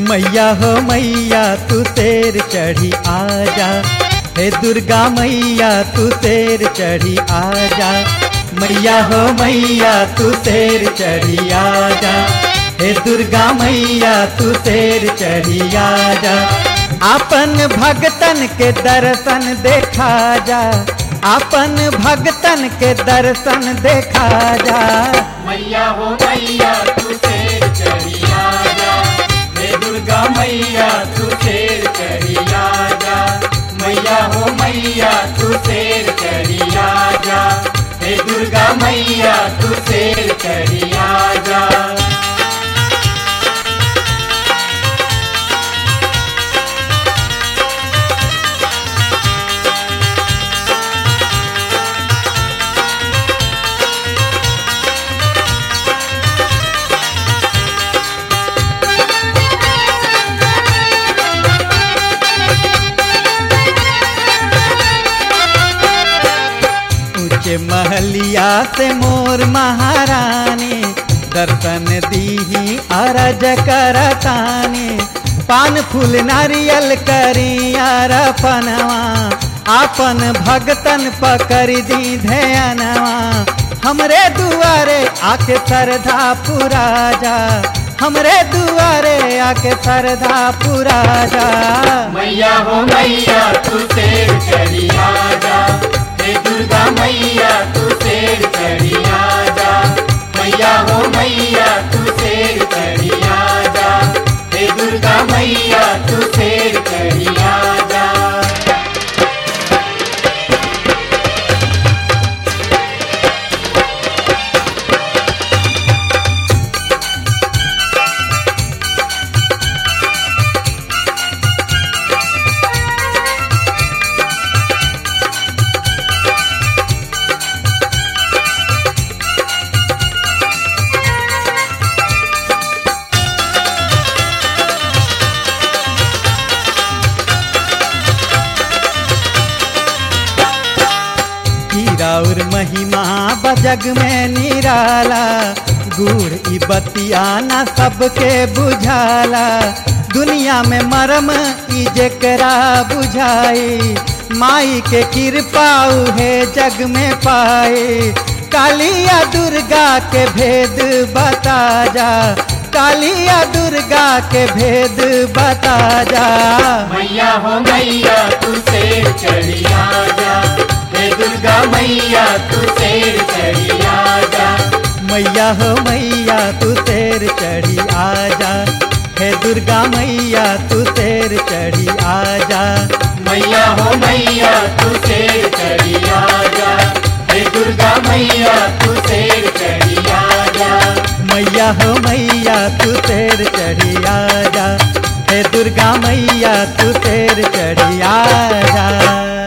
मैया हो मैया तू तेर चढ़ी आजा हे दुर्गा मैया तू तेर चढ़ी आजा मैया हो मैया तू तेर चढ़ी आजा हे दुर्गा मैया तू तेर चढ़ी आजा अपन भगतन के दर्शन देखा जा अपन भगतन के दर्शन देखा जा मैया हो मैया तू शेर चढ़ी आजा हे दुर्गा मैया तू शेर चढ़ी आजा मैया हो मैया तू शेर चढ़ी आजा हे दुर्गा मैया तू शेर चढ़ी आजा ऊंचे महलिया से मोर महारानी दर्शन दीही अरज करतानी पान फूल नारियल करी अरपनवा आपन भगतन पकड़ दी ध्यानवा हमरे दुआरे आके सरधा पुरा जा हमरे दुआरे आके सरधा पुरा जा मैया हो मैया तू शेर चढ़ी आजा हे दुर्गा मैया तू शेर चढ़ी आजा मैया हो मैया तू शेर चढ़ी आजा हे दुर्गा मैया तू शेर चढ़ी आजा हीरा और महिमा बजग में निराला गुड़ ई बतिया ना सबके बुझाला दुनिया में मरम ई जेकरा बुझाई माई के कृपा उहे जग में पाए कालिया दुर्गा के भेद बता जा कालिया दुर्गा के भेद बता जा मैया हो मैया तू शेर चढ़ी आजा हे दुर्गा मैया तू शेर चढ़ी आजा मैया हो मैया तू तेर चढ़ी आजा हे दुर्गा मैया तू तेर चढ़ी आजा मैया हो मैया तू शेर चढ़ी आजा हे दुर्गा मैया तू शेर चढ़ी आजा मैया हो मैया तू तेर चढ़ी आजा हे दुर्गा मैया तू तेर चढ़ी आजा